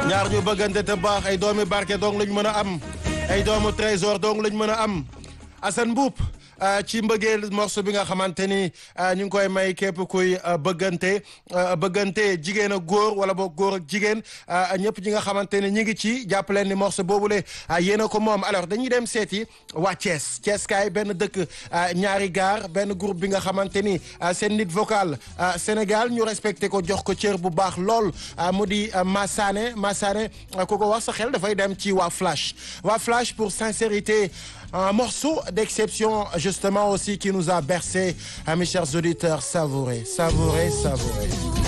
ñaar ñu bëggante te baax ay doomi barke dong lañ mën a am ay doomu trésor dong lañ mën a am Assane Mboup ci mbëggeel morceau bi nga xamante ni ñu ngi koy may képp kuy bëggante bëggante jigéen ak góor wala boog góor ak jigéen ñëpp ñi nga xamante ni ñu ngi ci jàpp leen ni morceau boobule yéen a ko moom alors dañuy dem seeti waa Thiès Thiès kaay benn dëkk ñaari gaar benn groupe bi nga xamante ni seen nit vocal Sénégal ñu respecté ko jox ko cër bu baax lool mu di Massané Massané ku ko wax sa xel dafay dem ci waa Flash waa Flash pour sincérité un morceau d'exception justement aussi qui nous a bercé, mes chers auditeurs, savourez, savourez, savourez.